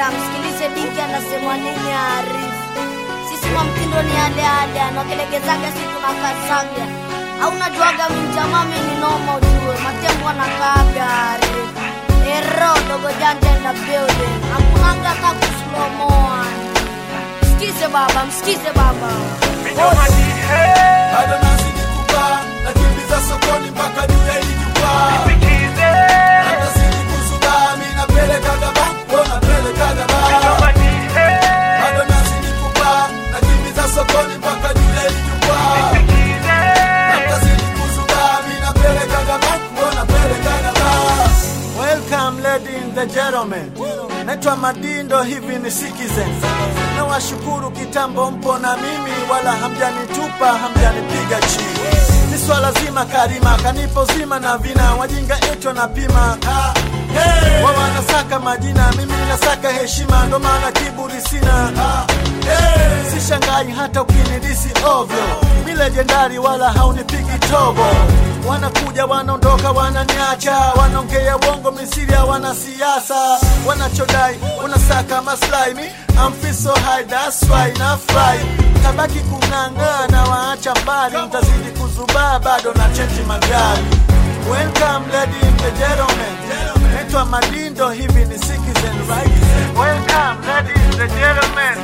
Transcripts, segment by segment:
msikilize Dingi anasema nini Arifu. Sisi kwa mtindo ni yale yale, anakelegezaga si tunakazanga. Au najuaga mjamaa mimi ni noma ujue, matembo anakaaga Arifu. Ero dogo janja in the building, hakunanga hata kuslomoa. Msikize baba, msikize baba. bado nazidi kupaa nakimbiza sokoni mpaka juu ya hili jukwaa natazidi kuzubaa mi napelekaga banko napelekaga baa bado nazidi kupaa nakimbiza sokoni mpaka juu ya hili jukwaa natazidi kuzubaa mi napelekaga banko napelekaga baa Welcome lady and the gentlemen. Naitwa Madindo, hivi ni Citizen. Na washukuru kitambo mpo na mimi, wala hamjanitupa hamjanipiga chini. Ni swala zima karima kanipo zima na vina wajinga eto na pima ah, hey. Wao wanasaka majina, mimi ninasaka heshima, ndo maana kiburi sina ah, hey. Sishangai hata ukinidisi ovyo, mi legendari wala haunipigi tobo wanakuja wanaondoka wananiacha wanaongea uongo misiri ya wanasiasa wanachodai unasaka maslahi mi I'm feel so high that's why na fly tabaki kung'ang'ana waacha mbali mtazidi kuzubaa bado na chenji magari welcome lady and the gentlemen naitwa madindo hivi ni citizen right welcome lady and the gentlemen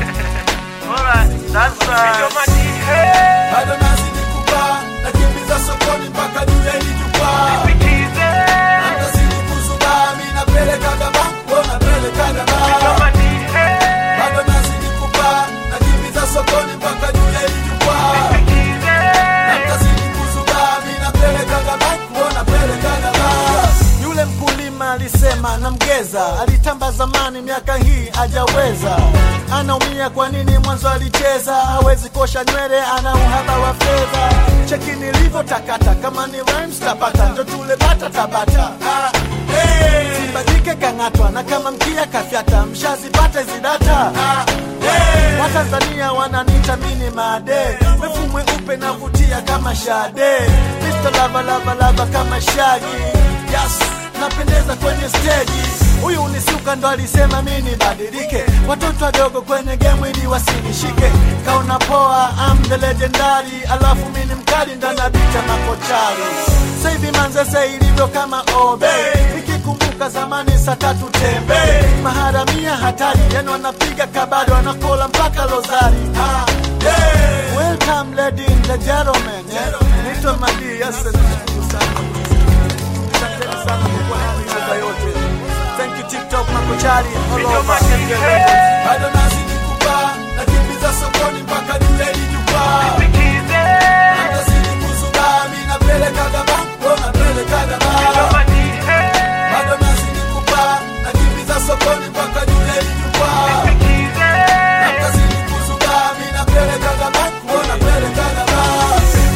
Alright, that's right. bado nazidi kupaa nakimbiza sokoni mpaka juu ya hili jukwaa natazidi kuzubaa mi napelekaga banko napelekaga baa bado nazidi kupaa nakimbiza sokoni mpaka juu ya hili jukwaa natazidi kuzubaa mi napelekaga banko napelekaga baa yule mkulima alisema namgeza alitamba zamani miaka hii ajaweza anaumia kwa nini mwanzo alicheza hawezi kosha nywele ana uhaba wa fedha cheki nilivyo takata kama ni rhymes tapata ndo tule bata tabata ah, hey. simbadike kang'atwa na kama mkia kafyata mshazipata zidata ah, hey. watanzania wananita mini made mefu mweupe navutia kama shade Mr. lava lava lava kama shagi yes napendeza kwenye steji huyu unisuka ndo alisema mi nibadilike watoto wadogo kwenye game ili wasinishike kaona poa am the legendary alafu mi ni mkali ndanabita makochari saivi manzese ilivyo kama obe nikikumbuka zamani saa tatu tembe maharamia hatari yani wanapiga kabado wanakola mpaka lozari ah, yeah. welcome lady and the gentlemen yeah. naitwa madi yes, nashukuru sana Asanteni sana kwa kuwa nami miaka yote. Thank you TikTok makochari all over. Bado nazidi kupaa, nakimbiza sokoni mpaka juu ya hili jukwaa. Natazidi kuzubaa, mi napelekaga banko, napelekaga baa. Bado nazidi kupaa, nakimbiza sokoni mpaka juu ya hili jukwaa. Natazidi kuzubaa, mi napelekaga banko, napelekaga baa.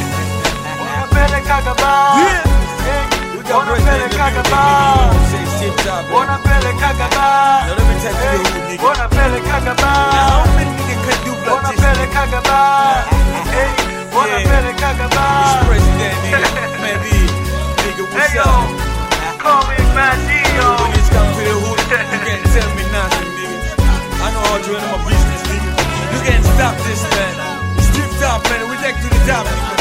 Napelekaga baa. We got president Wanapelekaga of the baa. music, say shit top, man. Wanapelekaga baa. Now let me tell you this, nigga. Wanapelekaga baa. Now, how many nigga can do like this? Wanapelekaga baa. Hey, wanapelekaga This baa. president, nigga. Man, B, nigga, what's Hey, yo. up? Call me Bandio. When it's come to the hood, you can't tell me nothing, nigga. I know how to run my business, nigga. You can't stop this, man. Strip top, man. We take to the top, nigga.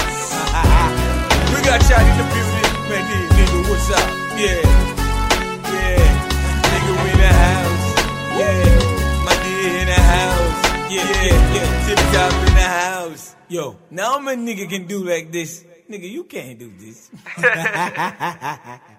we got shot in the building, man. Nigga, nigga, what's up? Yeah. Yeah. Nigga, we in the house. Yeah. My nigga in the house. Yeah, yeah, yeah. Tip top in the house. Yo, now my nigga can do like this. Nigga, you can't do this.